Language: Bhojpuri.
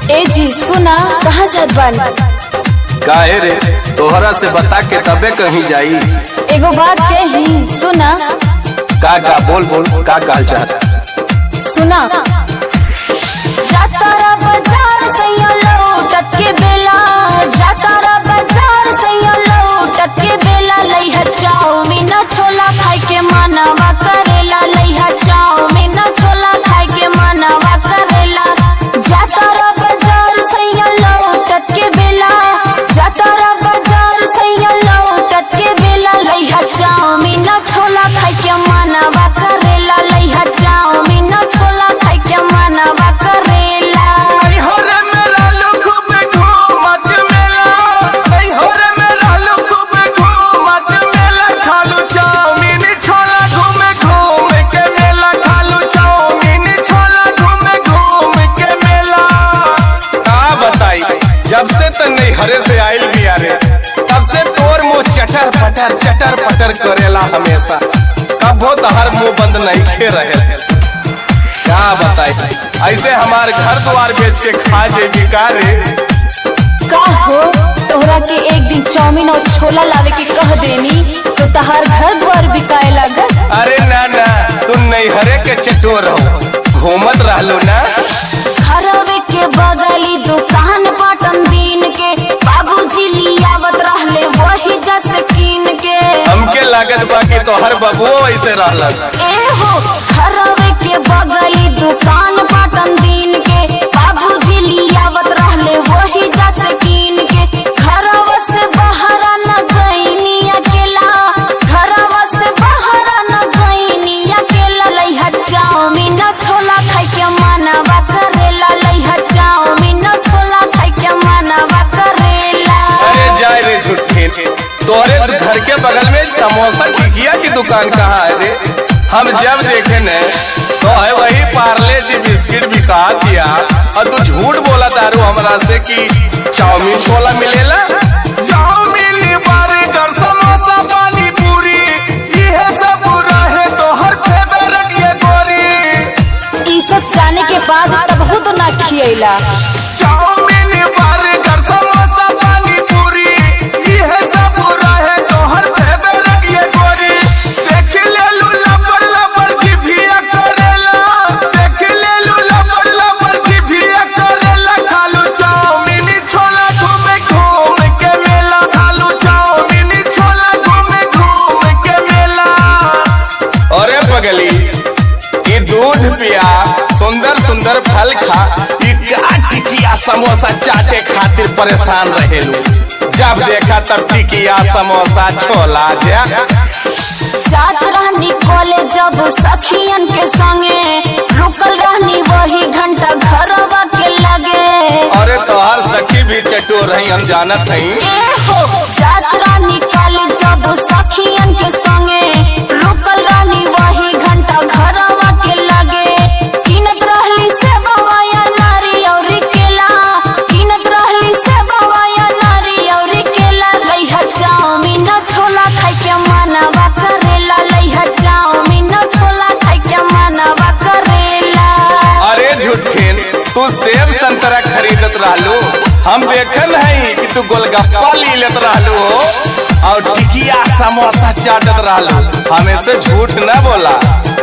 ए जी सुना कहाँ जात बानी काहे रे तोहरा से बता के तबे कहीं जाई एगो बात कही सुना का का बोल बोल का कहल चाहत सुना जातारा बाजार सैया लौटत के बेला जातारा बाजार सैया लौटत के बेला लइहा चाउमीन छोला खाए के मनवा करेला लइहा चाउमीन छोला खाए के मनवा करेला जातारा बाजार सैया लौटत के बेला जातारा बाजार सैया लौटत के बेला लइहा चाउमीन छोला खाए के मनवा करेला लइहा चाउमीन छोला खाए के मनवा करेला का बताई जब से त नहीं हरे से आइल भी रे तब से तोर मुंह चटर पटर चटर पटर करेला हमेशा कबो तहर मुंह बंद नहीं खे रहे क्या बताई ऐसे हमार घर द्वार बेच के खा जेबी का रे का हो तोहरा के एक दिन चाउमीन और छोला लावे के कह देनी तो तहार घर द्वार बिकाए लागल अरे ना ना तू नहीं हरे के चटोर हो घूमत रहलो ना घरवे के बगली दुकान पाटन दिन के बाबूजी लियावत रहले वही जस कीन के हमके लागत बा कि तोहर बबुओ ऐसे रहलन ए हो घरवे के बगली दुकान पाटन दिन के बाबूजी लियावत रहले वही जस कीन के घरवा से बाहर न गईनी अकेला घरवा से बाहर न गईनी अकेला लइहा चाउमीन छोला खाए के मनवा करेला लइहा चाउमीन छोला खाए के मनवा करेला अरे जाए रे झूठे तोहरे घर के बगल में समोसा टिकिया की दुकान कहाँ है रे हम जब देखे न तो है वही पार्ले जी बिस्किट बिका दिया और तू झूठ बोला दारू हमरा से कि चाउमीन छोला मिलेला चाउमीन बर्गर समोसा पानी पूरी ये सब रहे तो हर फेवरेट ये गोरी ई सब जाने के बाद तबहू तो ना खियैला चाउमीन बर्गर समोसा पानी पूरी ये सब रहे तो हर फेवरेट ये गोरी देख ले लू लबर लबर की भिया करेला देख ले लू लबर लबर की भिया करेला खालू चाउमीन छोला घूमे घूम के मेला खालू चाउमीन छोला घूमे घूम के मेला अरे पगली ई दूध पिया सुंदर सुंदर फल खा ई का टिकिया समोसा चाटे खातिर परेशान रहेलू जब देखा तब टिकिया समोसा छोला जा जात रहनी कॉलेज जब सखियन के संगे रुकल रहनी वही घंटा घरवा के लगे अरे तोहार सखी भी चटोर रही हम जानत हई ए हो जात रहनी कॉलेज जब सखियन के संगे रुकल रहनी वही घंटा घरवा के लगे किनत रहली से बवाया नारी और केला किनत रहली से बवाया नारी और केला लइहा चाउमीन छोला खाए के मनवा करेला लइहा चाउमीन छोला खाए के मनवा करेला अरे झूठेन तू सेब संतरा खरीदत रहलू हम देखन हई कि तू गोलगप्पा ली लेत रहलू हो और टिकिया समोसा चाटत रहलू हमें से झूठ न बोला